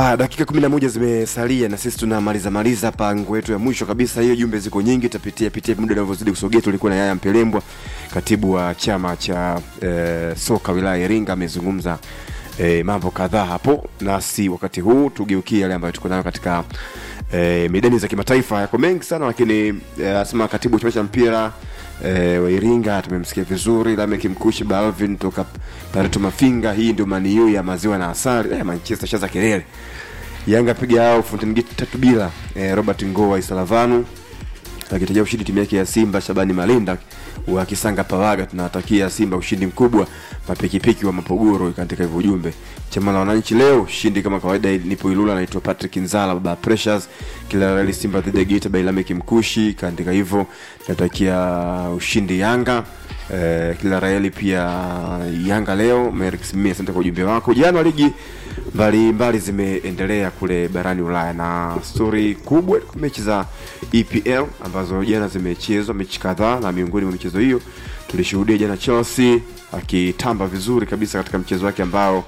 Haya, dakika kumi na moja zimesalia na sisi tunamaliza maliza hapa nguo yetu ya mwisho kabisa. Hiyo jumbe ziko nyingi, tutapitia pitia muda unavyozidi kusogea. Tulikuwa na Yaya Mpelembwa, katibu wa chama cha eh, soka wilaya ya Iringa, amezungumza eh, mambo kadhaa hapo, nasi wakati huu tugeukie yale ambayo tuko nayo katika eh, midani za kimataifa. Yako mengi sana, lakini eh, asema katibu wa chama cha mpira eh, wa Iringa tumemsikia vizuri. Lamek Mkushi Balvin toka Pareto Mafinga, hii ndio maniu ya maziwa na asali. Eh, Manchester shaza kelele Yanga piga hao Fountain Gate tatu bila. Eh, Robert Ngowa Isalavanu akitajia ushindi timu yake ya Simba. Shabani Malinda wa Kisanga Pawaga, tunawatakia Simba ushindi mkubwa. Mapikipiki wa Mapogoro katika hivyo ujumbe. Chama la wananchi leo ushindi kama kawaida. Nipo Ilula, naitwa Patrick Nzala baba Precious. Kila rally Simba dhidi ya Geita by Lamek Mkushi kaandika hivyo. Natakia ushindi Yanga. Eh, kila raeli pia Yanga leo. Merix mimi asante kwa ujumbe wako. Jana ligi mbalimbali zimeendelea kule barani Ulaya na stori kubwa mechi za EPL ambazo jana zimechezwa mechi kadhaa, na miongoni mwa michezo hiyo tulishuhudia jana Chelsea akitamba vizuri kabisa katika mchezo wake ambao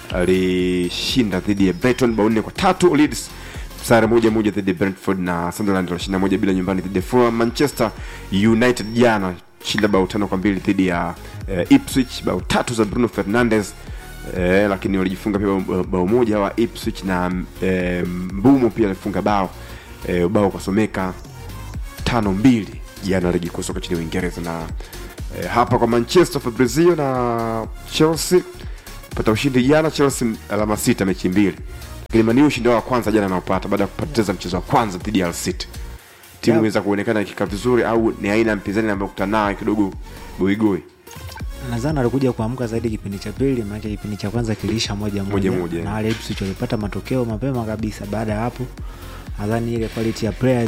alishinda dhidi ya Brighton bao nne kwa tatu. Leeds sare moja moja dhidi ya Brentford na Sunderland walishinda moja bila nyumbani dhidi ya Fulham. Manchester United jana shinda bao tano kwa mbili dhidi ya eh, Ipswich, bao tatu za Bruno Fernandes eh, lakini walijifunga pia bao, bao moja wa Ipswich na eh, Mbumo pia alifunga bao eh, bao kasomeka tano mbili jana ligi kuu soka nchini Uingereza na eh, hapa kwa Manchester Fabrizio na Chelsea pata ushindi jana. Chelsea alama sita mechi mbili, lakini Man U ushindi wao wa kwanza jana anaopata baada ya kupoteza mchezo wa kwanza dhidi ya Hull City. Timu Yeah. inaweza kuonekana ikikaa vizuri au ni aina ya mpinzani ambayo kutana naye kidogo goigoi nadhani alikuja kuamka zaidi kipindi cha pili, maana kipindi cha kwanza kiliisha moja Moja moja, moja. na wale Ipswich walipata matokeo mapema kabisa. Baada ya hapo, nadhani ile quality ya players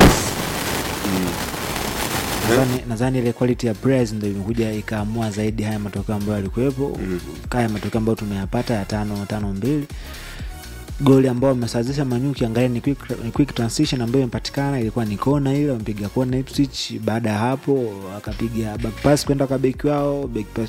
nadhani nadhani ile quality ya players ndio imekuja ikaamua zaidi haya matokeo ambayo yalikuwepo, kaya matokeo ambayo tumeyapata ya tano tano mbili goli ambao wamesawazisha Manu, ukiangalia ni quick, ni quick transition ambayo imepatikana, ilikuwa ni kona ile, wamepiga kona Ipswich. Baada ya hapo akapiga back pass kwenda kwa beki wao, back pass,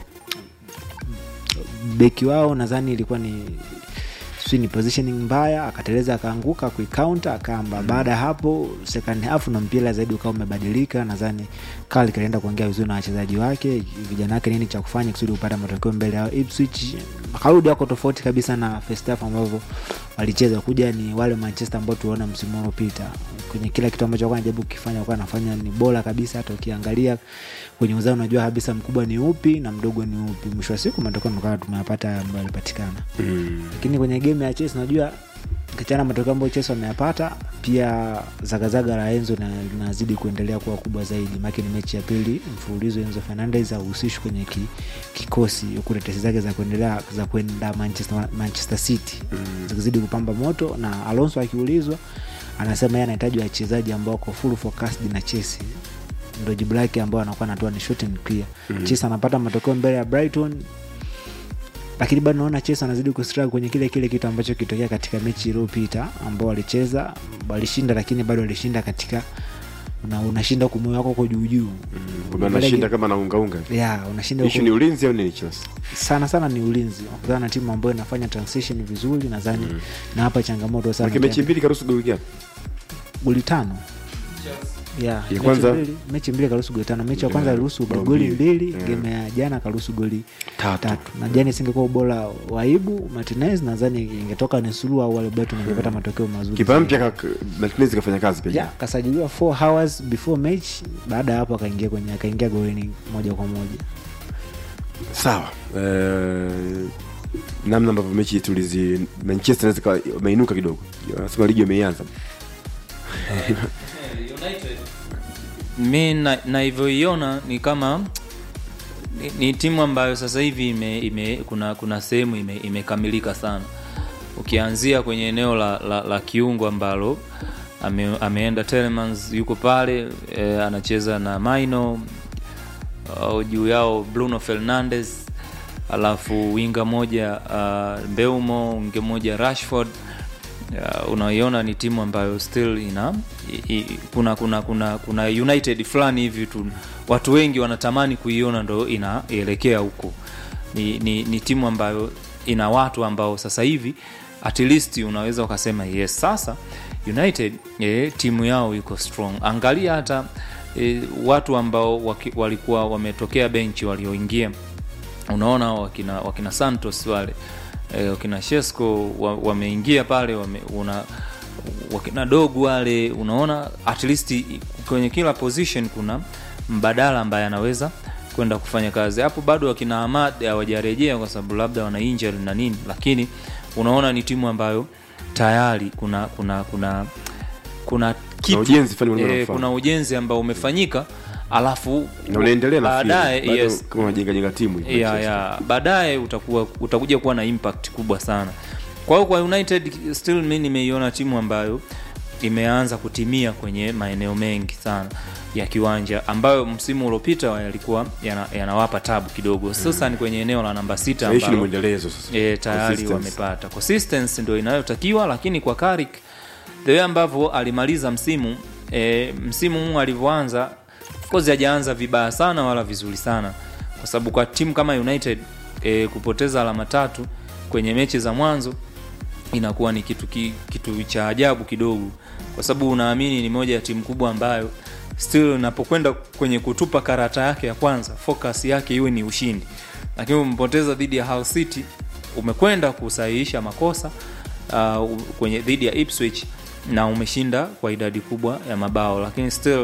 beki wao nadhani ilikuwa ni sijui ni positioning mbaya, akateleza akaanguka kuikaunta akamba. Baada ya hapo second half na mpira zaidi ukawa umebadilika, nadhani Carl kaenda kuongea vizuri na wachezaji wake, vijana wake nini cha kufanya kusudi kupata matokeo mbele yao Ipswich. Akarudi wako tofauti kabisa na first half ambavyo walicheza, kuja ni wale Manchester ambao tuliona msimu uliopita kwenye kila kitu ambacho alikuwa anajaribu kukifanya, alikuwa anafanya ni bora kabisa. Hata ukiangalia kwenye uzao unajua kabisa mkubwa ni upi na mdogo ni upi. Mwisho wa siku matokeo tukawa tumeyapata ambayo yalipatikana lakini kwenye game ya Chelsea najua kichana matokeo ambayo Chelsea wameyapata, pia zagazaga la Enzo na- linazidi kuendelea kuwa kubwa zaidi, maana ni mechi ya pili mfululizo Enzo Fernandez hahusishwi kwenye ki, kikosi huku tetesi zake za kuendelea za kwenda Manchester, Manchester City zikizidi kupamba moto, na Alonso akiulizwa anasema yeye anahitaji wachezaji ambao wako full focused na Chelsea ndo jibu lake ambao anakuwa anatoa ni short and clear. Chelsea anapata matokeo mbele ya Brighton lakini bado naona Chelsea anazidi kustruggle kwenye kile kile kitu ambacho kilitokea katika mechi iliyopita ambao walicheza walishinda, lakini bado walishinda katika una, unashinda huku moyo wako uko juu juu anashinda kama naungaunga ya unashinda ishu huku- ni ulinzi au nini Chelsea sana sana ni ulinzi wakutana na timu ambayo inafanya transition vizuri nadhani na hapa changamoto sana Maana mechi mbili karuhusu goli ngapi goli tano ya mechi kwanza- mbili- mechi mbili karuhusu goli tano mechi ya kwanza Ya, aliruhusu bao goli mbili. mbili Yeah. game ya jana karuhusu goli Tatu. tatu na jana isingekuwa ubora wa Ibu Martinez nadhani ingetoka ni suluhu au wale Brighton ingepata matokeo mazuri kipa zaidi. mpya ka- Martinez kafanya kazi pia ya kasajiliwa 4 hours before match baada ya hapo akaingia kwenye akaingia golini moja kwa moja sawa eh, namna ambavyo mechi tulizi Manchester inaweza ikawa wameinuka kidogo nasema ligi imeianza mi na- navyoiona ni kama ni, ni timu ambayo sasa hivi ime, ime, kuna kuna sehemu ime- imekamilika sana ukianzia kwenye eneo la, la, la kiungo ambalo ame, ameenda Telemans yuko pale e, anacheza na Maino uh, juu yao Bruno Fernandes alafu winga moja uh, Mbeumo winga moja Rashford uh, unaiona ni timu ambayo still ina i, i, kuna kuna kuna kuna united fulani hivi tu watu wengi wanatamani kuiona ndo inaelekea huko ni, ni, ni timu ambayo ina watu ambao sasa hivi at least unaweza ukasema yes sasa united eh, timu yao iko strong angalia hata eh, watu ambao waki, walikuwa wametokea benchi walioingia unaona wakina, wakina santos wale eh, wakina shesco wa- wameingia pale wame, una, wakina dogu wale unaona at least i- kwenye kila position kuna mbadala ambaye anaweza kwenda kufanya kazi hapo bado wakina Ahmad hawajarejea kwa sababu labda wana injury na nini lakini unaona ni timu ambayo tayari kuna kuna kuna kuna kitu ujenzi fulani unaona eh, unafanya. kuna ujenzi ambao umefanyika alafu na unaendelea na baadaye bado yes, kama unajenga jenga timu hivi, ya, Manchester. ya baadaye utakuwa utakuja kuwa na impact kubwa sana kwa hiyo kwa united still mi nimeiona timu ambayo imeanza kutimia kwenye maeneo mengi sana ya kiwanja ambayo msimu uliopita yalikuwa yana- yanawapa tabu kidogo hususan kwenye eneo la namba sita Na issue ni ambalo mwendelezo sasa e, tayari Consistency. wamepata consistency ndio inayotakiwa lakini kwa Carrick the way ambavyo alimaliza msimu e, msimu huu alivyoanza of course hajaanza vibaya sana wala vizuri sana kwa sababu kwa timu kama United e, kupoteza alama tatu kwenye mechi za mwanzo inakuwa ni kitu, ki, kitu cha ajabu kidogo kwa sababu unaamini ni moja ya timu kubwa ambayo still unapokwenda kwenye kutupa karata yake ya kwanza focus yake iwe ni ushindi lakini umepoteza dhidi ya Hull City umekwenda kusahihisha makosa uh, kwenye dhidi ya Ipswich na umeshinda kwa idadi kubwa ya mabao lakini still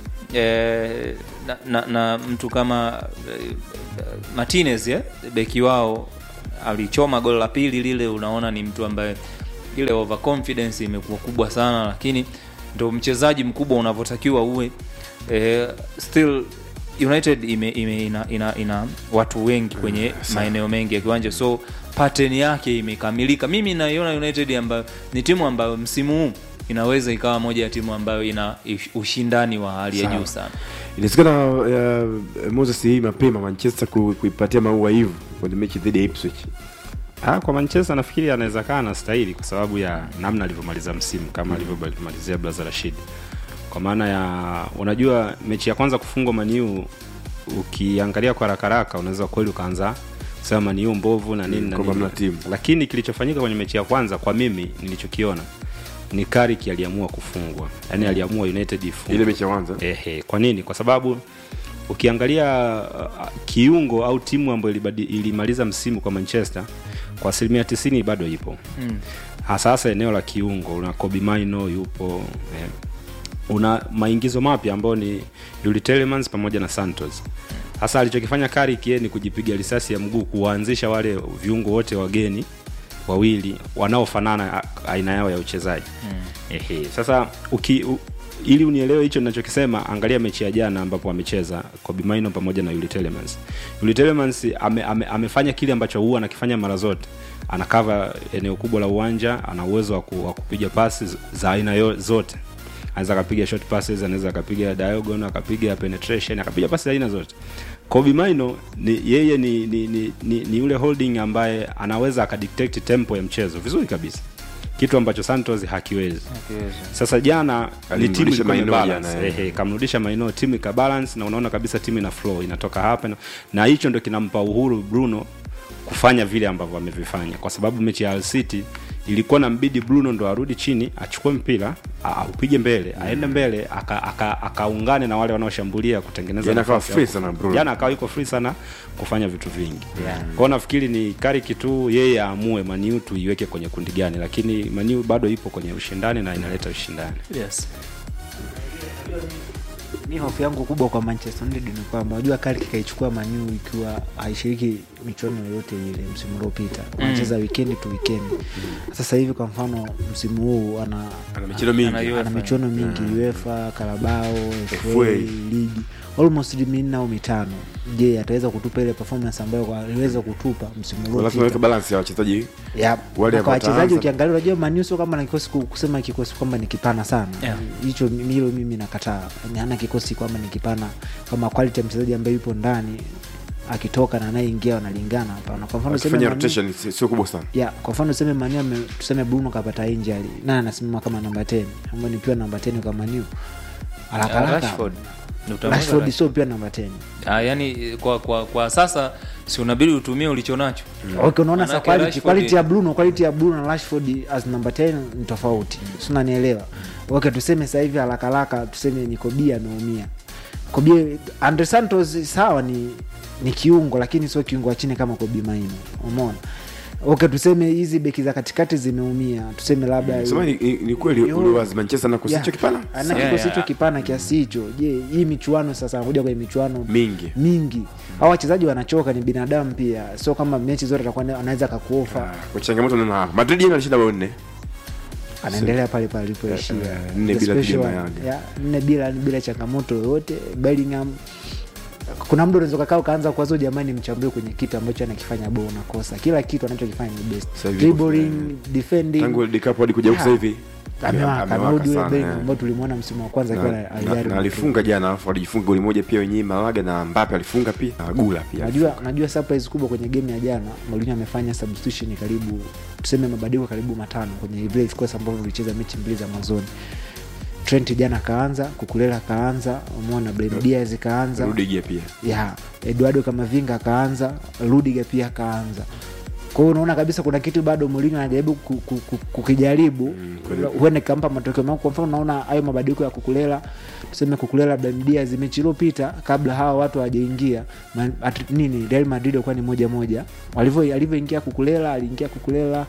eh, na, na, na mtu kama eh, Martinez eh, beki wao alichoma goli la pili lile unaona ni mtu ambaye ile overconfidence imekuwa kubwa sana lakini ndo mchezaji mkubwa unavyotakiwa uwe eh, still united ime, ime, ina, ina, ina watu wengi kwenye maeneo mengi ya kiwanja so pattern yake imekamilika mimi naiona united ambayo ni timu ambayo msimu huu inaweza ikawa moja ya timu ambayo ina ish- ushindani wa hali ya Sawa. juu sana inawezekana uh, moses hii mapema manchester ku, kuipatia maua hivu kwenye mechi dhidi ya ipswich Ah, kwa Manchester nafikiri anaweza kaa na stahili kwa sababu ya namna alivyomaliza msimu kama alivyomalizia Blaza Rashid. Kwa maana ya unajua mechi ya kwanza kufungwa Maniu ukiangalia kwa haraka haraka unaweza kweli ukaanza sema Maniu mbovu na nini na kwamba nini. mna timu. Lakini kilichofanyika kwenye mechi ya kwanza kwa mimi nilichokiona ni Carrick aliamua kufungwa. Yaani aliamua United ifungwe. ile mechi ya kwanza Ehe, kwa nini? Kwa sababu ukiangalia uh, kiungo au timu ambayo ilibadi- ilimaliza msimu kwa Manchester kwa asilimia tisini bado ipo mm. hasa hasa eneo la kiungo. Una Kobe Maino yupo eh, una maingizo mapya ambayo ni Yuri Telemans pamoja na Santos. Hasa alichokifanya Carrick yeye ni kujipiga risasi ya mguu kuwaanzisha wale viungo wote wageni wawili wanaofanana a- aina yao ya uchezaji mm. Ehe, sasa uki, u, ili unielewe hicho ninachokisema, angalia mechi ya jana ambapo amecheza Kobe Maino pamoja na Yuri Telemans. Yuri Telemans ame, ame, amefanya kile ambacho huwa anakifanya mara zote, anakava eneo kubwa la uwanja, ana uwezo wa ku- wa kupiga pasi z- za aina yo- zote anaweza akapiga short passes, anaweza akapiga diagonal, akapiga penetration, akapiga pasi za aina zote. Kobe Maino ni yeye ni ni, ni, ni, ni yule holding ambaye anaweza akadictate tempo ya mchezo vizuri kabisa, kitu ambacho Santos hakiwezi. Sasa jana ni timu Alimrudisha ilikuwa Maino imebalance. jana, eh. Ehe, kamrudisha Maino, timu ikabalance na unaona kabisa timu ina flow, inatoka hapa na- na hicho ndo kinampa uhuru Bruno kufanya vile ambavyo amevifanya, kwa sababu mechi ya Hull City ilikuwa na mbidi Bruno ndo arudi chini achukue mpira a- aupige mbele aende mbele aka- aka- akaungane na wale wanaoshambulia kutengeneza Jana akawa nafasi free hapo. sana Bruno. Jana akawa yuko free sana kufanya vitu vingi yeah. Kwao nafikiri ni Carrick tu yeye aamue Maniu tuiweke kwenye kundi gani, lakini Maniu bado ipo kwenye ushindani na inaleta ushindani. yes. mi hofu yangu kubwa kwa manchester united ni kwamba unajua kali kikaichukua manyu ikiwa haishiriki michuano yoyote ile msimu uliopita wanacheza wikendi tu wikendi sasa hivi kwa mfano msimu huu ana ana michezo mingi Ana ana UEFA. michuano mingi uefa karabao fa FA. ligi almost minne au mitano je ataweza kutupa ile performance ambayo aliweza kutupa msimu Kwa lazima uliopita weke balance ya wachezaji Yep. Wale Na kwa ambao wachezaji wataanza- ukiangalia unajua Manu sio kama na kikosi ku- kusema kikosi kwamba ni kipana sana Yeah. hicho mi- hilo mimi nakataa Yaani hana kikosi kwamba ni kipana kama quality ya mchezaji ambaye yupo ndani akitoka na anayeingia wanalingana hapana kwa mfano tuseme wakifanya Manu- rotation si- sio kubwa sana ya kwa mfano tuseme Manu ame- tuseme Bruno kapata injury na anasimama kama namba 10 ambayo nikiwa namba 10 kwa Manu haraka Ah, haraka Rashford. Utamweka Rashford Rashford. sio pia namba 10 Ah, yani kwa, kwa, kwa sasa si unabidi utumie ulicho nacho okay unaona sa Manake quality, Rashford- quality ya Bruno quality ya Bruno na Rashford as number 10 ni tofauti si unanielewa okay tuseme sasa hivi haraka haraka tuseme ni Kobia ameumia Kobia Andre Santos sawa ni ni kiungo lakini sio kiungo wa chini kama Kobe Maino umeona okay tuseme hizi beki za katikati zimeumia tuseme labda sema ni, ni, ni kweli Yo. uliwazi manchester na kusicho Yeah. kipana ana Yeah, kikosi yeah. hicho kipana kiasi hicho je hii michuano sasa anakuja kwenye michuano mingi mingi au wachezaji wanachoka ni binadamu pia sio kama mechi zote atakuwa na- anaweza akakuofa kwa changamoto naona hapa madrid yeye alishinda bao nne anaendelea pale pale alipoishia Eh, eh, nne The bila special dhidi ya one. Mayanga. Yeah, nne bila bila changamoto yoyote bellingham kuna mda unaweza ukakaa ukaanza kuwazo jamani mchambue kwenye kitu ambacho anakifanya bo unakosa kila kitu anachokifanya ni best Sasa hivi dribbling defending tangu world cup hadi kuja huku sasa hivi amewaka amewaka amerudi ule sana, Bellingham eh. ambao tulimwona msimu wa kwanza akiwa na, na- na, alijaribu na alifunga jana alafu alijifunga goli moja pia wenyewe malaga na mbape alifunga pia na gula pia najua najua surprise kubwa kwenye game ya jana Mourinho amefanya substitution karibu tuseme mabadiliko karibu matano kwenye vile vikosi ambavyo vilicheza mechi mbili za mwanzoni Trent jana kaanza kukulela kaanza umeona Brahim Diaz kaanza rudigia pia ya Eduardo Kamavinga akaanza Rudiger pia akaanza kwa hiyo unaona kabisa kuna kitu bado Mourinho anajaribu ku- ku- ku- kukijaribu huenda ikampa matokeo mao kwa mfano unaona hayo mabadiliko ya kukulela tuseme kukulela Brahim Diaz mechi iliyopita kabla hawa watu hawajaingia ma- at- nini Real Madrid walikuwa ni moja moja walivyo alivyoingia kukulela aliingia kukulela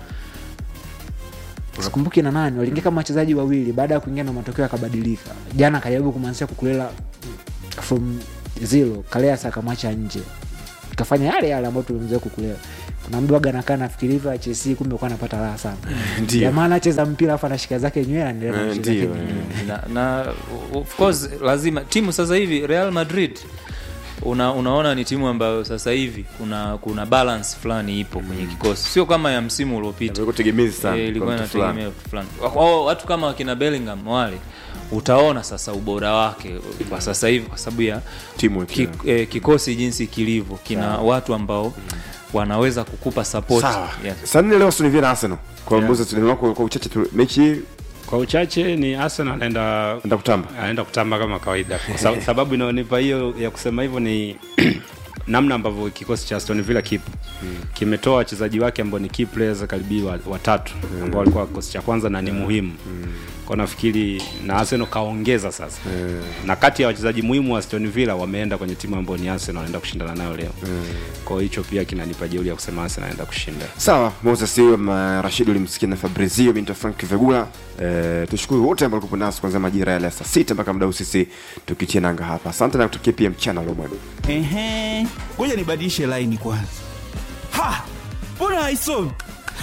sikumbuki na nani waliingia kama wachezaji wawili baada ya kuingia na matokeo yakabadilika jana akajaribu kumwanzisha kukulela from zero kaleas akamwacha nje kafanya yale yale ambayo tulimzoea kukulela kuna mdu waga nakaa nafikiri hivyo chelsea kumbe kuwa anapata raha sana Ndio. jamaa anacheza mpira afu anashika zake nywele anaendelea na Eh, mchezo wake ndio, mwingine. na, na of course lazima timu sasa hivi real madrid una, unaona ni timu ambayo sasa hivi kuna kuna balance fulani ipo kwenye kikosi sio kama ya msimu uliopita Ilikuwa tegemezi sana Eh, kwa ilikuwa mtu fulani. inategemea mtu fulani Wao- watu kama wakina bellingham wale utaona sasa ubora wake kwa sasa hivi kwa sababu ya Timu ki, ikiwa. eh, kikosi jinsi kilivyo kina watu ambao wanaweza kukupa support sawa yes. saa nne leo Aston Villa na Arsenal kwa mbuzi tunaona kwa kwa uchache tu mechi hii kwa uchache ni arsenal anaenda enda kutamba anaenda kutamba kama kawaida kwa sa- sababu inaonipa hiyo ya kusema hivyo ni namna ambavyo kikosi cha Aston Villa kipo kimetoa wachezaji wake ambao ni key players karibi wa- watatu ambao walikuwa kikosi cha kwanza na ni muhimu kwa nafikiri na Arsenal kaongeza sasa na kati ya wachezaji muhimu wa Aston Villa wameenda kwenye timu ambayo ni Arsenal wanaenda kushindana nayo leo kwa hiyo hicho pia kinanipa jeuri ya kusema Arsenal anaenda kushinda sawa moses hiyo ma- rashid ulimsikia na fabrizio binto frank vegula e, tushukuru wote ambao walikuwa nasi kuanzia majira yale ya saa sita mpaka muda huu sisi tukitia nanga hapa asante na kutakia pia mchana ulio mwema Ehe, ngoja nibadilishe laini kwanza. Ha, mbona haisomi?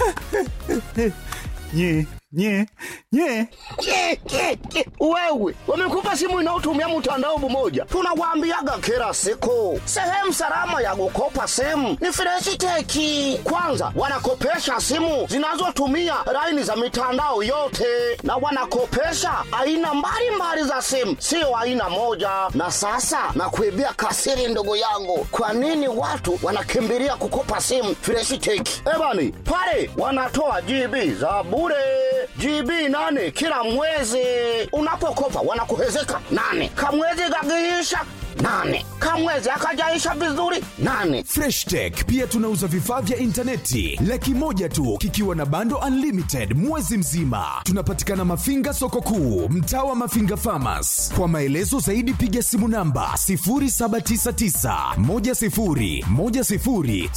nye nye nye Ke, ke, ke. Wewe wamekupa simu inayotumia mtandao mmoja, tunawaambiaga kila siku, sehemu salama ya kukopa simu ni Freshiteki. Kwanza wanakopesha simu zinazotumia laini za mitandao yote, na wanakopesha aina mbalimbali za simu, sio aina moja. Na sasa nakuibia kasiri, ndugu yangu, kwa nini watu wanakimbilia kukopa simu Freshiteki? Ebani pale wanatoa GB za bure GB nane kila mwezi. Unapokopa wanakuhezeka nane, kamwezi kakiisha nane, kamwezi akajaisha vizuri nane. Freshtech pia tunauza vifaa vya intaneti laki moja tu kikiwa na bando unlimited mwezi mzima. Tunapatikana Mafinga soko kuu, mtaa wa Mafinga Farmers. Kwa maelezo zaidi piga simu namba 0799 10 10 00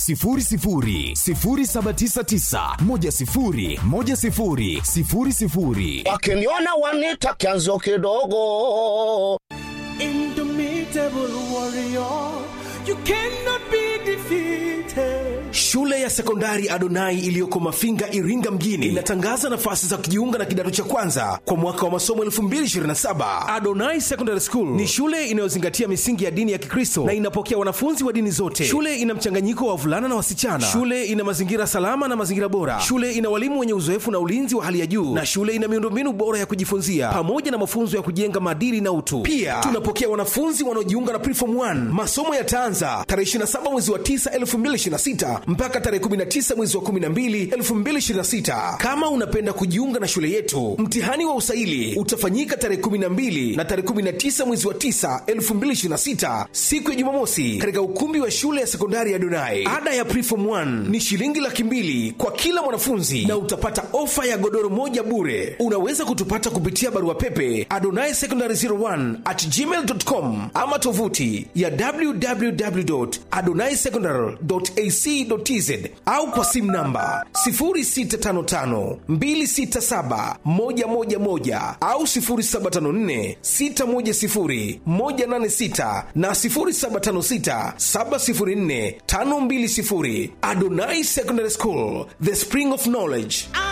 0799 10 10 00 Wakiniona wanita kianzo kidogo. Indomitable warrior, you cannot be defeated. Shule ya sekondari Adonai iliyoko Mafinga, Iringa mjini inatangaza nafasi za kujiunga na kidato cha kwanza kwa mwaka wa masomo 2027. Adonai Secondary School ni shule inayozingatia misingi ya dini ya Kikristo na inapokea wanafunzi wa dini zote. Shule ina mchanganyiko wa wavulana na wasichana. Shule ina mazingira salama na mazingira bora. Shule ina walimu wenye uzoefu na ulinzi wa hali ya juu, na shule ina miundombinu bora ya kujifunzia pamoja na mafunzo ya kujenga maadili na utu. Pia tunapokea wanafunzi wanaojiunga na Preform 1. Masomo yataanza tarehe 27 mwezi wa 9 2026 mpaka mpaka tarehe 19 mwezi wa 12 2026. Kama unapenda kujiunga na shule yetu, mtihani wa usaili utafanyika tarehe 12 na tarehe 19 mwezi wa 9 2026, siku ya Jumamosi, katika ukumbi wa shule ya sekondari ya Donai. Ada ya preform 1 ni shilingi laki mbili kwa kila mwanafunzi na utapata ofa ya godoro moja bure. Unaweza kutupata kupitia barua pepe adonai secondary 01 at gmail.com ama tovuti ya www.adonaisecondary.ac.tz au kwa simu namba 0655267111 au 0754610186 na 0756704520. Adonai Secondary School, the spring of knowledge.